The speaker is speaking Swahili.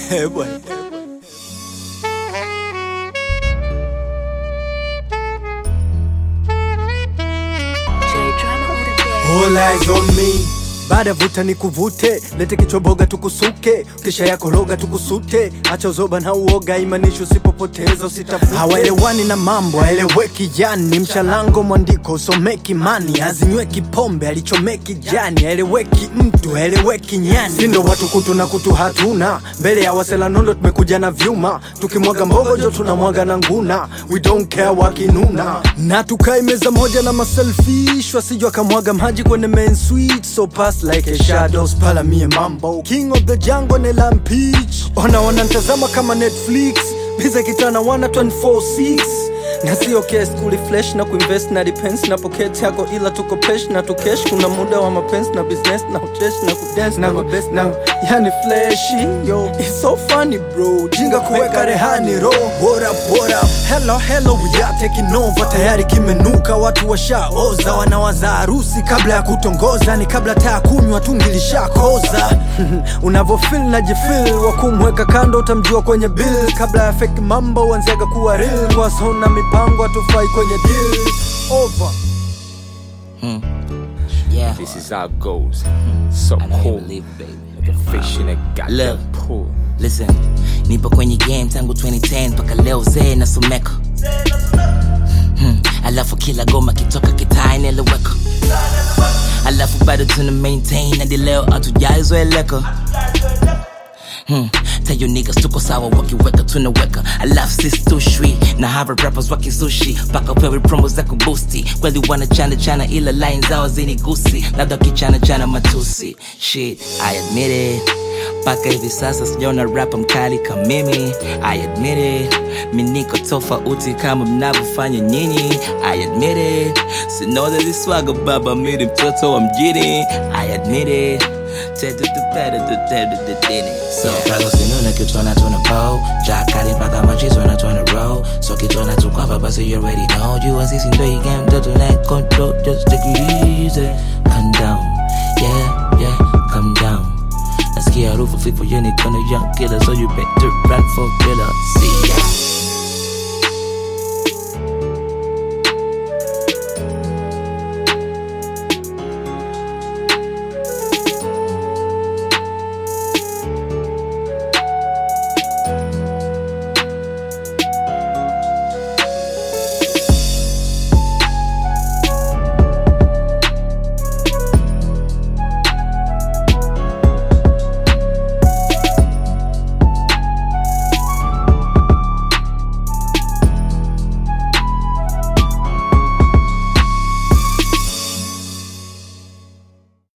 Eh, bwana. All eyes on me baada vuta ni kuvute, lete kichoboga tukusuke, kisha yako roga tukusute, acha uzoba na uoga, imanishi usipopoteza usitafute. Hawaelewani na mambo aeleweki, yani mchalango mwandiko usomeki, mani azinyweki pombe alichomeki jani, aeleweki mtu aeleweki nyani, sindo watu kutu na kutu hatuna, mbele ya wasela nondo tumekuja na vyuma, tukimwaga mbogo jo tunamwaga na nguna, we don't care wakinuna, na tukai meza moja na maselfish, wasijwa akamwaga maji kwenye main suite, so pass like a shadows pala mie mambo king of the jungle nela mpeach ona wanantazama kama netflix biza kitana wana 246 na sio kes kuli flesh na kuinvest na depends na pocket yako ila tuko pesh na tukesh kuna muda wa mapenzi na business na uchesh na kudance na mabest na yani flashy yo it's so funny bro jinga kuweka rehani ro what up what up hello hello we are taking over tayari kimenuka watu washaoza wanawaza harusi kabla ya kutongoza ni kabla taa kunywa tungilishakoza unavofil na jifil wa kumweka kando utamjua kwenye bill kabla ya fake mambo wanziaga kuwa real wasona mipango atufai kwenye deal over Yeah. This is how it goes. So I know you cool. believe it, baby. Like a fish in a goddamn Look. pool. Listen, nipo kwenye game tangu 2010 mpaka leo zee nasomeka hmm. Alafu kila goma kitoka kitaa inaeleweka Alafu bado tuna maintain hadi leo hatujaizoeleka Hmm. Tell you niggas tuko sawa wakiweka tunaweka alafu sisi tushwi na hawa rappers wakizushi mpaka pewe promo za kubusti kweli wanachana chana ila line zao zinigusi labda kichana chana matusi shit I admit it mpaka hivi sasa sijaona rapa mkali kama mimi I admit it mi niko tofauti kama mnavyofanya nyinyi I admit it sinoza ziswaga baba miri mtoto wa mjini I admit it So Prago sinuna kitona tuna po Jakari mpaka machizo na tuna roll So kitona tukwapa basi you already know You asisi ndo you game mtoto like control Just take it easy Calm down Yeah, yeah, calm down Nasikia harufu fifu yeni kona young killer So you better run for killer See ya